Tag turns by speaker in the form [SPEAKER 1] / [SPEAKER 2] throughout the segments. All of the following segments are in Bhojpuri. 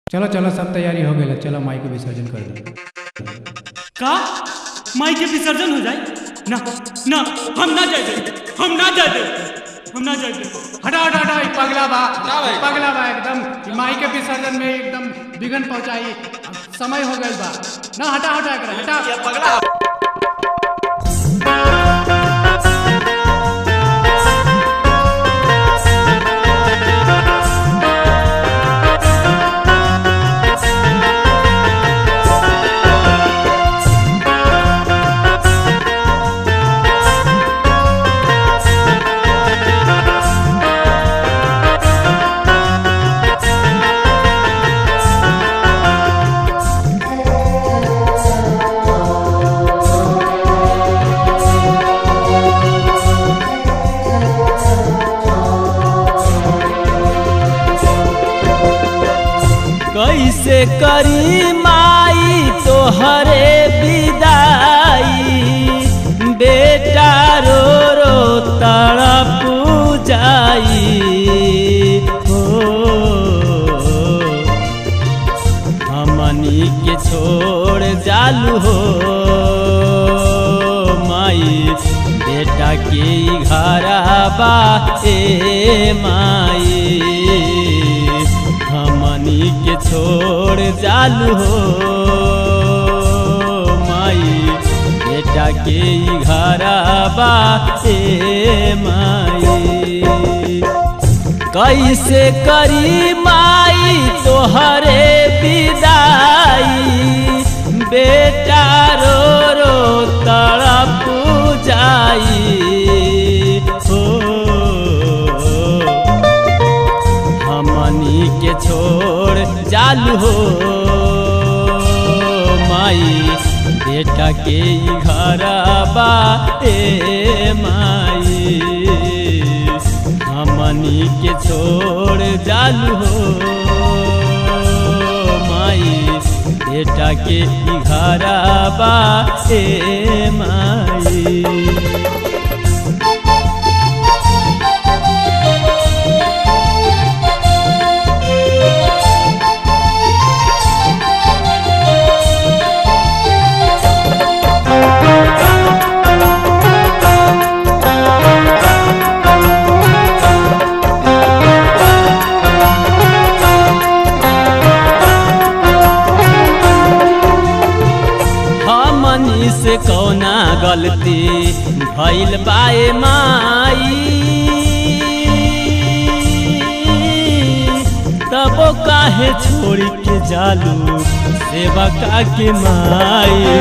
[SPEAKER 1] चलो चलो सब तैयारी हो गई चलो माई के विसर्जन कर दो
[SPEAKER 2] का माई के विसर्जन हो जाए ना ना हम ना जाए दे हम ना जाए दे हम ना जाए दे
[SPEAKER 1] हटा हटा हटा ई पगला बा
[SPEAKER 3] ना भाई।
[SPEAKER 1] पगला बा एकदम ई माई के विसर्जन में एकदम विघन पहुंचाई अब समय हो गई बा ना हटा हटा एकरा हटा
[SPEAKER 3] ये पगला
[SPEAKER 4] कैसे करी माई तोहरे विदाई बेटा रो रो तड़प जाई हो हमनी के छोड़ जालू हो माई बेटा के घरबा ए माई हमनी के छोड़ जालू हो माई बेटा के घरबा ए माई कैसे करी माई तोहरे विदाई बेटा रो रो तड़प जाई हो हमनी के छोड़ जालू हो माई बेटा के घरबा ए माई हमनी के छोड़ जालू हो माई बेटा के घरबा ए माई हमनी से कौना गलती भइल बाए माई तबो काहे छोड़ के जालू सेवका के माई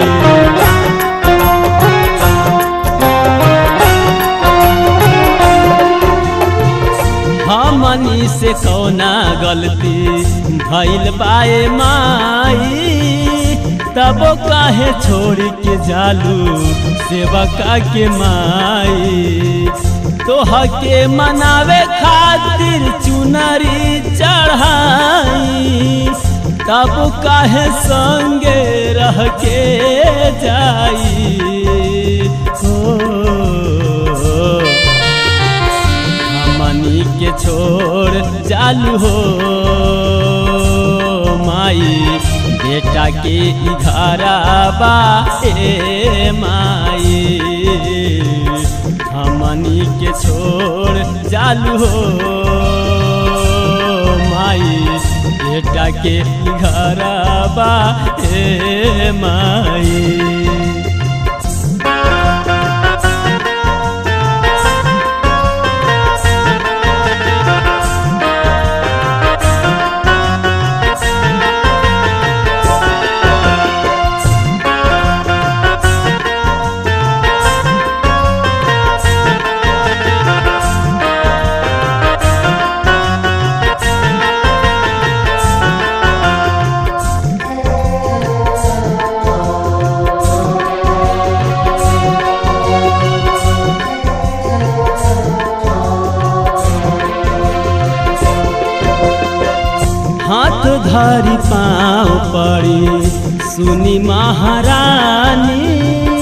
[SPEAKER 4] हमनी से कौना गलती भइल बाए माई तबो काहे छोड़ के जालू सेवका के माई तोह के मनावे खातिर चुनरी चढ़ाई तब काहे संगे रह के जाई हो हमनी के छोड़ चालू हो माई बेटा के घरबा ए माई हमनी के छोड़ चालू हो माई बेटा के घरबा ए माई हाथ धरी पाँव पड़ी सुनी महारानी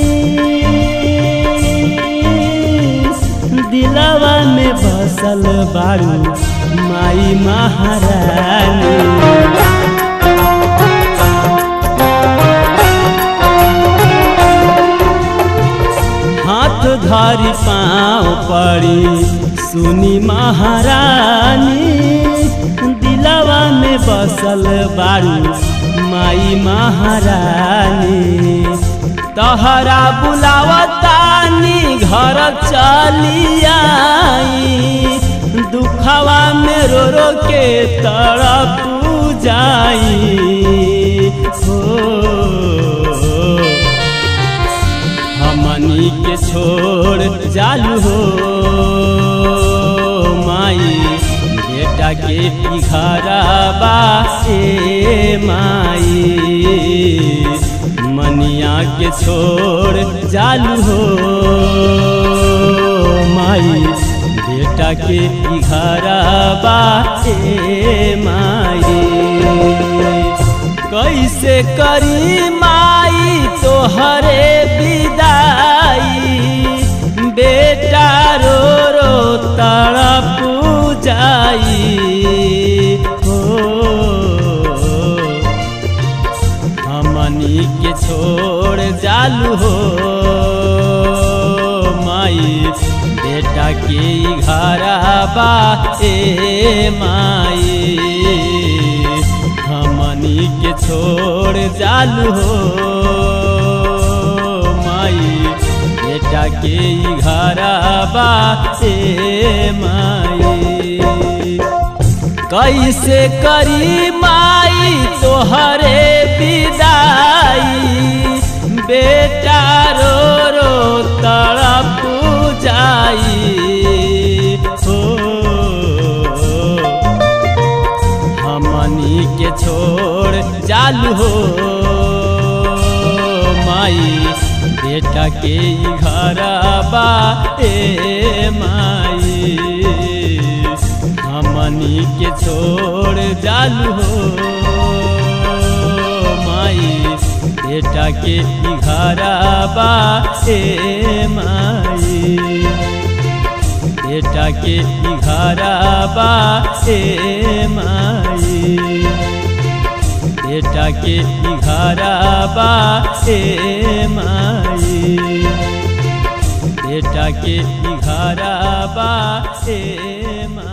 [SPEAKER 4] दिलवा में बसल बारू माई महारानी बसल बारू माई महारानी तहरा बुलावतानी घर चली आई दुखवा में रो रो के तड़प जाई हो हमनी के छोड़ जालू हो माई बेटा के पिघराबा ए माई मनिया के छोड़ जालू हो माई बेटा के पिघराबा ए माई कैसे करी माई तोहरे विदाई बेटा रो रो तड़प जाई हो हमनी के छोड़ जालू हो माई बेटा के घरबा ए माई हमनी के छोड़ जालू हो माई बेटा के घरबा ए माई कैसे करी माई तोहरे विदाई बेटा रो रो तड़प जाई हो हमनी के छोड़ जालू हो माई बेटा के घरबा ए माई हमनी के छोड़ जालू हो माई बेटा के घरबा ए माई बेटा के घरबा ए माई बेटा के घरबा ए माई बेटा के घरबा ए माई